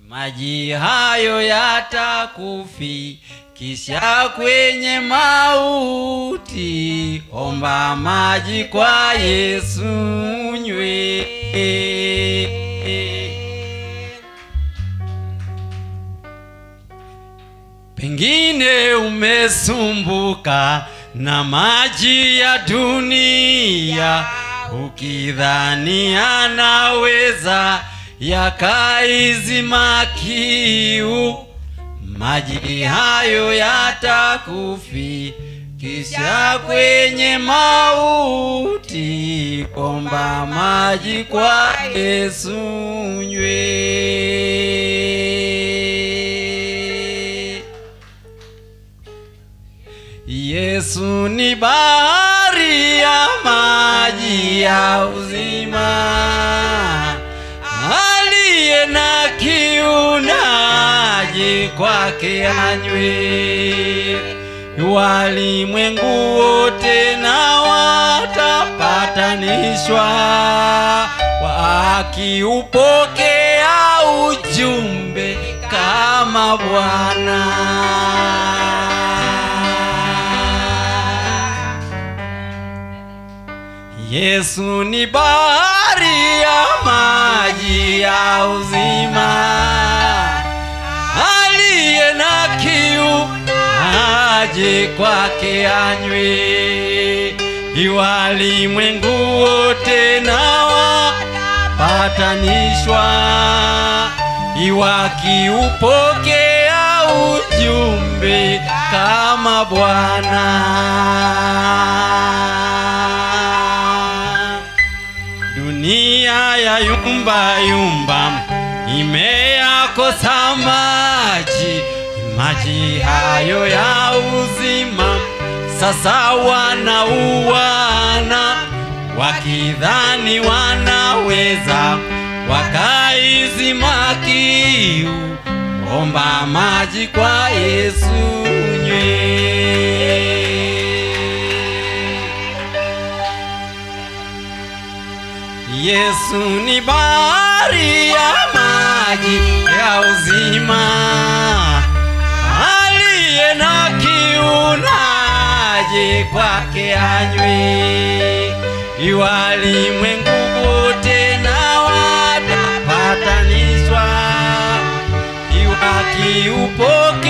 maji hayo yatakufikisha kwenye mauti. Omba maji kwa Yesu nywe. Pengine umesumbuka na maji ya dunia, ukidhani anaweza yakaizima kiu. Maji hayo yatakufikisha kwenye mauti. Omba maji kwa Yesu nywe. Yesu ni bahari ya maji ya uzima, aliye na kiu naje kwake anywe. Walimwengu wote na watapatanishwa, wakiupokea ujumbe kama Bwana. Yesu ni bahari ya maji ya uzima, aliye na kiu aje kwake anywe. Walimwengu wote na wapatanishwa, wakiupokea ujumbe kama Bwana. Dunia ya yumba yumba imeyakosa maji, maji hayo ya uzima. Sasa wanauana wakidhani wanaweza wakaizima kiu. Omba maji kwa Yesu nywe. Yesu ni bahari ya maji ya uzima, aliye na kiu naje kwake anywe. Walimwengu wote na watapatanishwa, wakiupokea